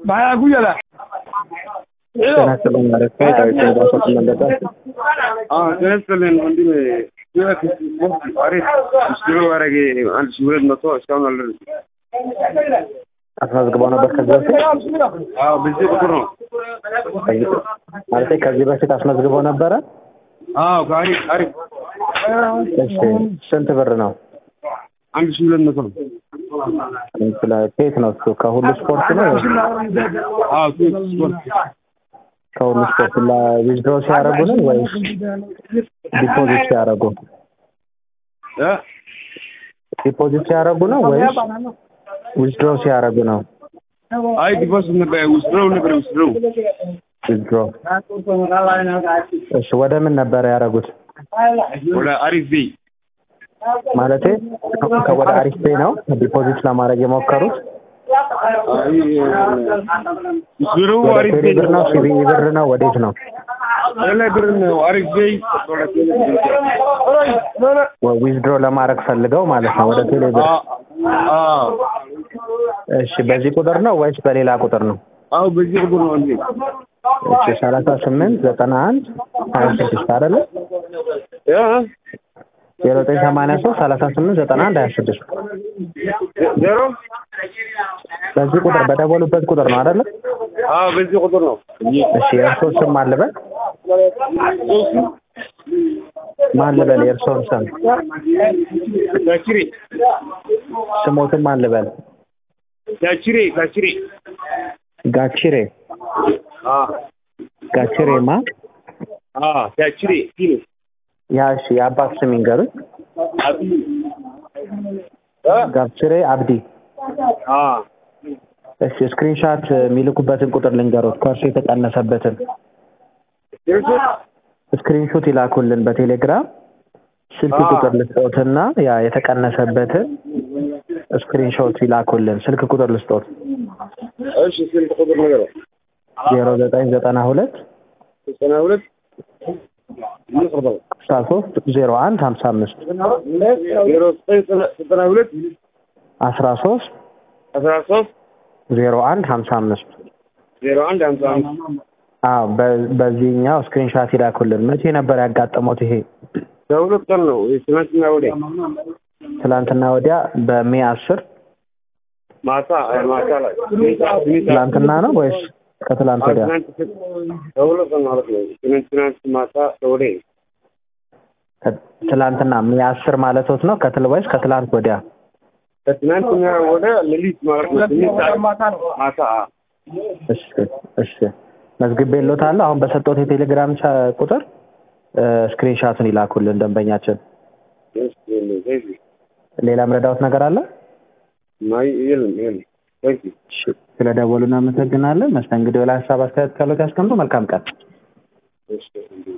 በሀያ ጉየላ ጤና ይስጥልኝ ማለት ነው። ዳዊት ዳዊት መለጠ ጤና ይስጥልኝ ወንድሜ። አሪፍ ስሎ ያደረገ አንድ ሺህ ሁለት መቶ እስካሁን አልደረሰም። አስመዝግበው ነበር ከዚህ በፊት አዎ በዚህ ቁጥር ነው። ከዚህ- ማለቴ ከዚህ በፊት አስመዝግበው ነበረ። አዎ አሪፍ አሪፍ እሺ ስንት ብር ነው? አንድ ሺህ ሁለት መቶ ነው። ስለ ከየት ነው እሱ? ከሁሉ ስፖርት ነው ወይስ አዎ ስፖርት ከሁሉ ስፖርት ዊዝድሮ ሲያደርጉ ነው ወይስ ዲፖዚት ሲያደርጉ? እ ዲፖዚት ሲያደርጉ ነው ወይስ ዊዝድሮ ሲያደርጉ ነው? አይ ዲፖዚት ነበር ውስጥረው ነበር ውስጥረው ዊዝድሮ እሺ ወደ ምን ነበር ያደረጉት? ወደ አሪፍ ቤይ ማለቴ ወደ አሪፍ ፔይ ነው ዲፖዚት ለማድረግ የሞከሩት? ውስጥረው ወደ አሪፍ ቴሌ ቤይ ብር ነው ሲቢኢ ብር ነው ወዴት ነው? ቴሌ ብር ነው አሪፍ ቤይ ወደ ቴሌ ብር ዊዝድሮ ለማድረግ ፈልገው ማለት ነው ወደ ቴሌ ብር። አዎ እሺ በዚህ ቁጥር ነው ወይስ በሌላ ቁጥር ነው? አዎ በዚህ ቁጥር ነው እንዴ እሺ ሰላሳ ስምንት ዘጠና አንድ ሀያ ስድስት አይደለ? እ ዜሮ ዘጠኝ ሰማንያ ሶስት ሰላሳ ስምንት ዘጠና አንድ ሀያ ስድስት ዜሮ በዚህ ቁጥር በደወሉበት ቁጥር ነው አይደለ? አዎ በዚህ ቁጥር ነው እሺ የእርስዎ ስም ማን ልበል? ማን ልበል? የእርስዎን ስም ጋችሬ ስሞትን ማን ልበል? ጋችሬ ጋችሬ ጋቺሬ አ ጋቺሬማ አ ጋችሬ ኪሎ ያ እሺ የአባት ስም ይንገሩኝ። አብይ እ ጋቺሬ አብዲ አ እሺ ስክሪንሻት የሚልኩበትን ቁጥር ልንገሮት ከእርሱ የተቀነሰበትን ደርሶት ስክሪንሾት ይላኩልን በቴሌግራም ስልክ አዎ። ቁጥር ልስጦትና ያ የተቀነሰበትን ስክሪንሾት ይላኩልን ስልክ ቁጥር ልስጦት እሺ ስንት ቁጥር ነገር ዜሮ ዘጠኝ ዘጠና ሁለት ዘጠና ሁለት ይቅርታው ስልሳ ሶስት ዜሮ አንድ ሀምሳ አምስት ዜሮ ዘጠኝ ዘጠና ሁለት አስራ ሶስት አስራ ሶስት ዜሮ አንድ ሀምሳ አምስት ዜሮ አንድ ሀምሳ አምስት አዎ በ- በዚህኛው ስክሪንሻት ይላኩልን መቼ ነበር ያጋጠመው ይሄ በሁለት ቀን ነው ትናንትና ወዲያ ትላንትና ወዲያ በሜ አስር ማታ ማታ ላይ ትላንትና ነው ወይስ ከትላንት ወዲያ ትናንት በሁለት ቀን ማለት ነው ትናንት ትናንት ማታ ወዲያ ከ- ትላንትና ሜ አስር ማለቶት ነው ከትል ወይስ ከትላንት ወዲያ ከትናንትና ወደ ሌሊት ማለት ነው ስምንት ሰዓት ማታ እሺ እሺ መዝግቤልዎታለሁ አሁን በሰጠሁት የቴሌግራም ቻ- ቁጥር ስክሪንሻቱን ይላኩልን ደንበኛችን ሌላ ምረዳዎት ነገር አለ ማይ የለም የለም ታንክ ዩ እሺ ስለደወሉ እናመሰግናለን መስተንግዶ ላይ ሀሳብ አስተያየት ካሉት ያስቀምጡ መልካም ቀን እሺ